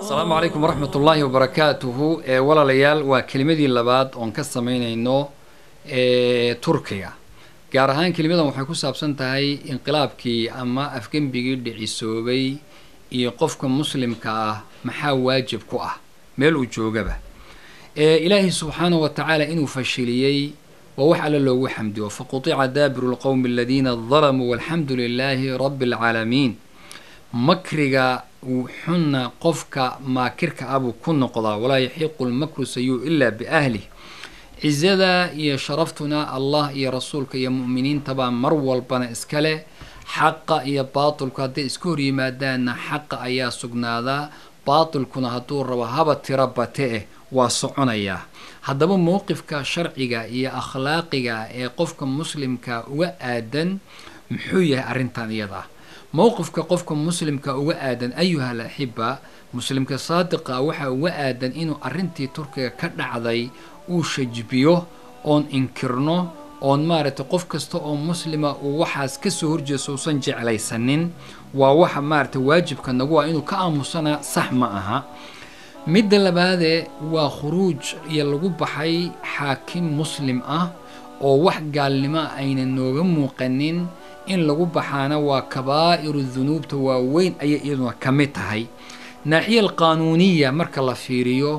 asalaamu calaykum waraxmat ullaahi wabarakaatuhu ee walaalayaal waa kelimadii labaad oon ka samaynayno ee turkiga gaar ahaan kelimadan waxay ku saabsan tahay inqilaabkii ama afgembigii dhicisoobay iyo qofka muslimka ah maxaa waajib ku ah meel uu joogaba ee ilaahay subxaanahu wa tacaala inuu fashiliyey waa wax alle loogu xamdiyo faqutica daabiru lqowmi aladiina dalamuu walxamdu lilaahi rabbi alcaalamiin makriga xunna qofka maakirka abuu ku noqdaa walaa yaxiiqu lmakru sayuu ilaa biahlih cizada iyo sharaftuna allah iyo rasuulka iyo mu'miniintabaa mar walbana iskale xaqa iyo baatilku hadday iska hor yimaadaanna xaqa ayaa sugnaadaa baatilkuna hadduu rabo haba tiro bate eh waa soconayaa haddaba mowqifka sharciga iyo akhlaaqiga ee qofka muslimka uga aadan muxuu yahay arrintan iyada ah mowqifka qofka muslimka uga aadan ayuha al axiba muslimka saadiqa waxaa uga aadan inuu arrintii turkiga ka dhacday uu shajbiyo oon inkirno oon maaragtay qof kasta oo muslima uu waxaas kasoo horjeeso uusan jeclaysanin waa waxa maaragtay waajibka nagu ah inuu ka aamusana sax ma aha midda labaadee waa khuruuj iyo lagu baxay xaakim muslim ah oo wax gaalnimo ayna nooga muuqanin in lagu baxaana waa kabaa'iru dunuubta waaweyn ayay iyaduna ka mid tahay naaxiya alqaanuuniya marka la fiiriyo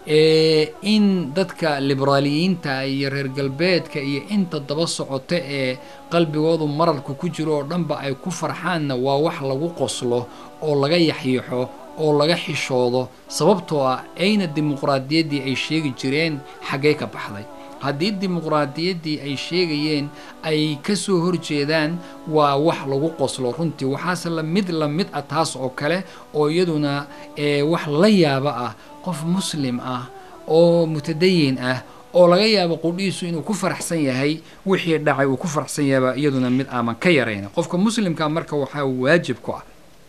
in dadka liberaaliyiinta iyo reer galbeedka iyo inta daba socota ee qalbigoodu mararka ku jiro oo dhanba ay ku farxaanna waa wax lagu qoslo oo laga yaxyiixo oo laga xishoodo sababtoo ah ayna dimuqraadiyaddii ay sheegi jireen xaggee ka baxday haddii dimuqraadiyaddii ay sheegayeen ay kasoo horjeedaan waa wax lagu qoslo runtii waxaase la mid la mid ah taas oo kale oo iyaduna wax la yaaba ah qof muslim ah oo mutadayin ah oo laga yaabo qudhiisu inuu ku faraxsan yahay wixii dhacay uu ku faraxsan yahayba iyaduna mid aaman ka yarayna qofka muslimka marka waxaa waajib ku ah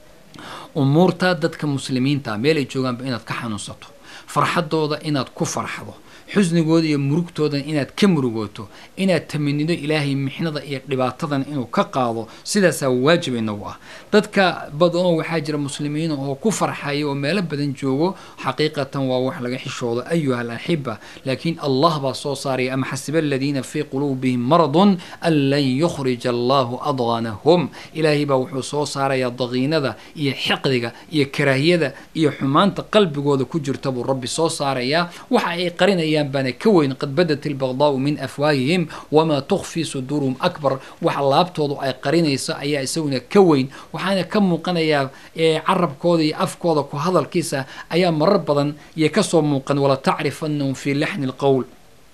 umuurta dadka muslimiinta meel ay joogaanba inaad ka xanuunsato farxadooda inaad ku farxdo xusnigooda iyo murugtoodan inaad ka murugooto inaad tamanido ilaahay mixnada iyo dhibaatadan inuu ka qaado sidaasaa waajib inagu ah dadka badanoo waxaa jira muslimiin oo ku farxaya oo meelo badan joogo xaqiiqatan waa wax laga xishoodo ayuha al axiba laakiin allah baa soo saaraya ama xasiba aladiina fii quluubihim maradun an lan yukhrija allahu adqanahum ilaahay baa wuxuu soo saarayaa daqiinada iyo xiqdiga iyo karaahiyada iyo xumaanta qalbigooda ku jirta buu rabbi soo saarayaa waxa ay qarinayaan baana ka weyn qad badat ilbaqdaau min afwaahihim wamaa tukfii suduuruhum akbar waxa laabtoodu ay qarinayso ayaa isaguna ka weyn waxaana ka muuqanayaa carabkooda iyo afkooda ku hadalkiisa ayaa marar badan iyo kasoo muuqan wala tacrifanahum fii laxni lqowl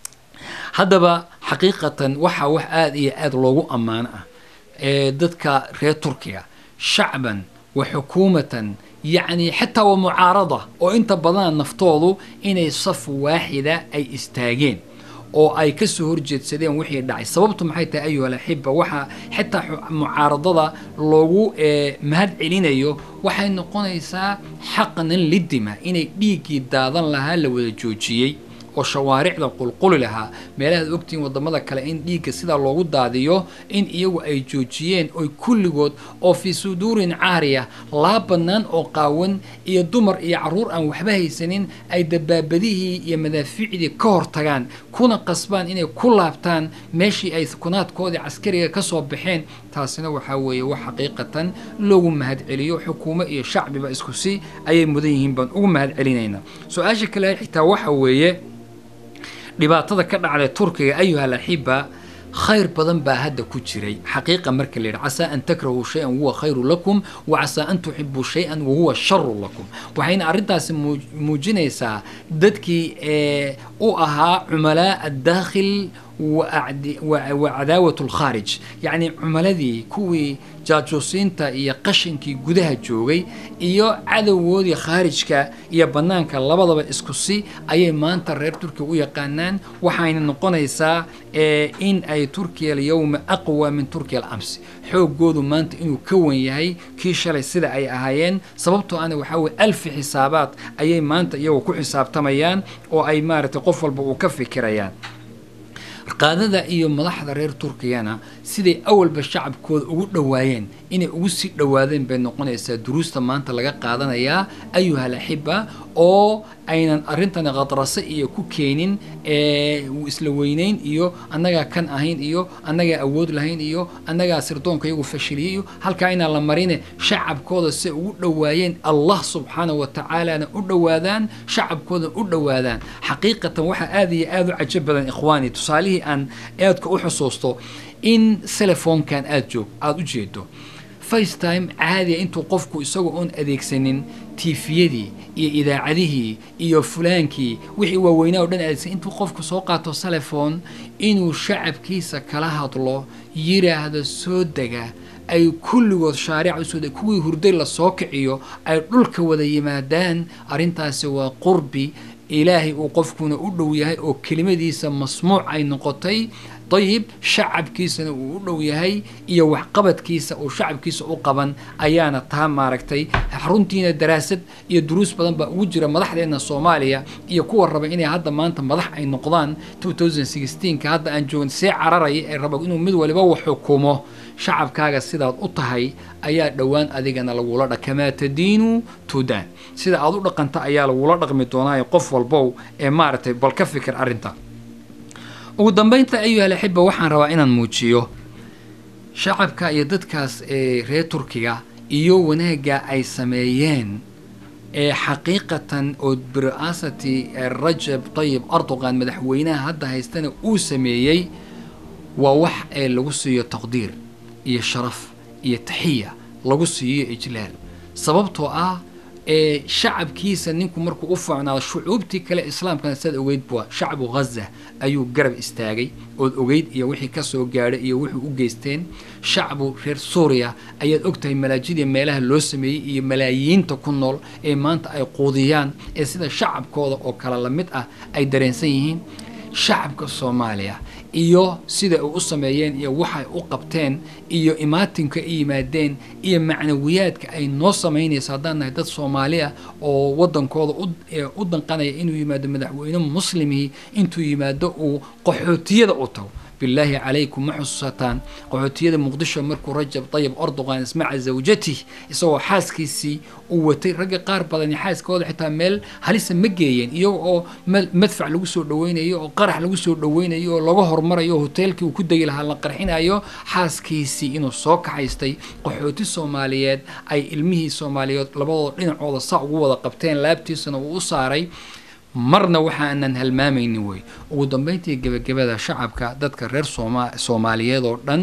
haddaba xaqiiqatan waxaa wax aada iyo aada loogu ammaano ah ee dadka reer turkiga shacban wa xukuumatan yacni xataa waa mucaarada oo inta badan naftoodu inay saf waaxida ay istaageen oo ay kasoo horjeedsadeen wixii dhacay sababtu maxay tahay ayuha alaxiba waxaa xitaa mucaaradada loogu mahad celinayo waxay noqonaysaa xaqnan lidima inay dhiiggii daadan lahaa la wada joojiyey oo shawaaricda qulquli lahaa meelahaad ogtihiin wadamada kale in dhiigga sidaa loogu daadiyo in iyagu ay joojiyeen oy kulligood oo fii suduurin caariya laa bannaan oo qaawan iyo dumar iyo carruur aan waxba haysanin ay dabaabadihii iyo madaafiicdii ka hortagaan kuna qasbaan inay ku laabtaan meeshii ay kunaadkoodii caskariga kasoo baxeen taasina waxaa weeye wax xaqiiqatan loogu mahad celiyo xukuumo iyo shacbiba isku si ayay mudan yihiin baan ugu mahad celinaynaa su-aasha kale xitaa waxa weeye dhibaatada ka dhacday turkiga ayuha alaxiba khayr badan baa hadda ku jiray xaqiiqa marka la yidhi casaa an takrahuu shay-an wahuwa khayru lakum wa casaa an tuxibuu shay-an wahuwa sharu lakum waxayna arrintaasi muujinaysaa dadkii u ahaa cumalaa addaakhil wa cadaawat lkhaarij yacni cumaladii kuwii jaajuusiinta iyo qashinkii gudaha joogay iyo cadowgoodii khaarijka iyo bannaanka labadaba isku si ayay maanta reer turkiya u yaqaanaan waxayna noqonaysaa in ay turkiya alyowma aqwa min turkiya alamsi xoogoodu maanta inuu ka wan yahay kii shalay sida ay ahaayeen sababtoo ana waxaa weye alfi xisaabaad ayay maanta iyagoo ku xisaabtamayaan oo ay maaragtay qof walba uu ka fikirayaan qaadada iyo madaxda reer turkiyana siday awalba shacabkooda ugu dhowaayeen inay ugu sii dhowaadeen bay noqonaysaa duruusta maanta laga qaadanayaa ayuhal axiba oo aynan arrintani khadrase iyo ku keenin isla weyneyn iyo annagaa kan ahayn iyo annagaa awood lahayn iyo annagaa sirdoonka iyagu fashiliyay iyo halkaa inaan la marine shacabkooda siay ugu dhowaayeen allah subxaana wa tacaalana u dhowaadaan shacabkooda u dhowaadaan xaqiiqatan waxaa aada iyo aada u cajo badan ikhwaani tusaalihii aan aadka u xusuusto in telefoonkan aada joog aada u jeedo facetime caadiya intuu qofku isagoo oon adeegsanin tiifiyadii iyo idaacadihii iyo fulaankii wixii waaweynaa o dhan adeegsan intuu qofku soo qaato telefoon inuu shacabkiisa kala hadlo yiraahdo soo dega ay kulligood shaariica usoo deg kuwii hurday lasoo kiciyo ay dhulka wada yimaadaan arrintaasi waa qurbi ilaahay uu qofkuna u dhow yahay oo kelimadiisa masmuuc ay noqotay dayib shacabkiisana uu u dhow yahay iyo waxqabadkiisa uu shacabkiisa u qaban ayaana taa maaragtay runtiina daraasad iyo duruus badan baa ugu jira madaxdeena soomaaliya iyo kuwa raba inay hadda maanta madax ay noqdaan ka hadda aan joogin see cararaya ee raba inuu mid waliba wax xukumo shacabkaaga sidaad u tahay ayaa dhowaan adigana lagula dha kamaa tadiinu tudaan sida aad u dhaqanta ayaa lagula dhaqmi doonaa qof walbow ee maaragtay bal ka fikir arrinta ugu dambeynta ayuhal axiba waxaan rabaa inaan muujiyo shacabka iyo dadkaas ee reer turkiga iyo wanaagga ay sameeyeen ee xaqiiqatan oo biraasati rajab tayib erdogan madaxweynaha hadda haystana uu sameeyey waa wax ee lagu siiyo taqdiir iyo sharaf iyo taxiya lagu siiyo ijlaal sababtoo ah ee shacabkiisa ninku markuu u fiicnaado shucuubtii kale islaamkana sidaad ogeyd bua shacbu ghaza ayuu garab istaagay ood ogeyd iyo wixii kasoo gaadhay iyo wuxuu u geysteen shacbu reer suuriya ayaad ogtahay malaajidii meelaha loo sameeyey iyo malaayiinta ku nool ee maanta ay quudiyaan ee sida shacabkooda oo kale la mid ah ay dareensan yihiin shacabka soomaaliya iyo sida ay u sameeyeen iyo waxay u qabteen iyo imaatinka ay yimaadeen iyo macnawiyaadka ay noo samaynayso haddaan nahay dad soomaali ah oo waddankooda u danqanaya inuu yimaado madaxweyne muslimihii intuu yimaado uu qaxootiyada u tago bilaahi calaykum ma xusuusataan qaxootiyada muqdisho markuu rajab tayib erdogan ismaca zawjatih isagoo xaaskiisii uu watay ragga qaar badani xaaskooda xitaa meel halisa ma geeyeen iyaga oo madfac lagu soo dhaweynayo oo qarax lagu soo dhaweynayo oo laga hormarayo hoteelkii uu ku degi lahaa la qarxinayo xaaskiisii inuu soo kaxaystay qaxooti soomaaliyeed ay ilmihii soomaaliyeed labadooda dhinacooda saa ugu wada qabteen laabtiisana uu u saaray marna waxaanan halmaamaynin wey ugu dambeyntii gebagabada shacabka dadka reer sooma soomaaliyeed oo dhan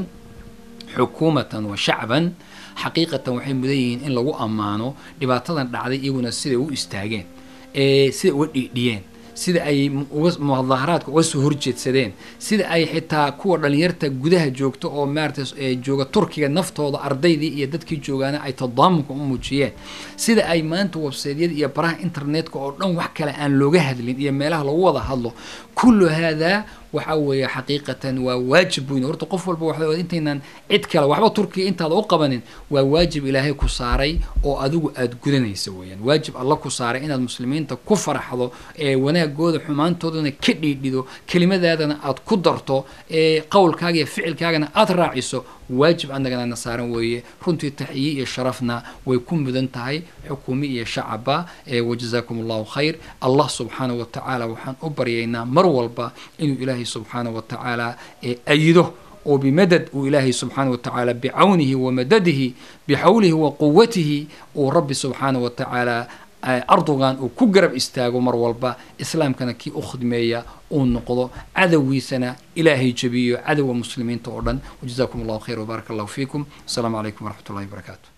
xukuumatan wa shacban xaqiiqatan waxay mudan yihiin in lagu ammaano dhibaatadan dhacday iyaguna siday u istaageen ee siday uga dhiidhiyeen sida ay mudaharaadka uga soo horjeedsadeen sida ay xitaa kuwa dhalinyarta gudaha joogta oo maarata jooga turkiga naftooda ardaydii iyo dadkii joogaana ay tadaamunka u muujiyeen sida ay maanta websaydyada iyo baraha internetka oo dhan wax kale aan looga hadlin iyo meelaha lagu wada hadlo kullu haadaa waxa weeye xaqiiqatan waa waajib weyn horta qof walba waxa intaynan cid kale waxba turkiga intaada u qabanin waa waajib ilaahay ku saaray oo adigu aada gudanaysa weeyaan waajib alla ku saaray inaad muslimiinta ku faraxdo ee wanaagooda xumaantoodana ka dhiidhido kelimadaadana aad ku darto ee qowlkaaga iyo ficilkaagana aada raaciso waajib annagana na saaran weeye runtii taxiye iyo sharafna way ku mudan tahay xukuumi iyo shacaba ee wajazaakum allahu khayr allah subxaanahu wa tacaala waxaan u baryaynaa mar walba inuu ilaahay subxaanahu wa tacaala ee ayido oo bimadad uu ilaahay subxaanahu wa tacaala bicawnihi wa madadihi bixawlihi wa quwatihi uu rabbi subxaanahu wa tacaala erdogan uu ku garab istaago mar walba islaamkana kii u khidmeeya uu noqdo cadowgiisana ilaahay jabiyo cadowga muslimiinta oo dhan wajazaakum allahu khayr wbaaraka allahu fiikum asalaamu calaykum waraxmat ullahi wabarakaatu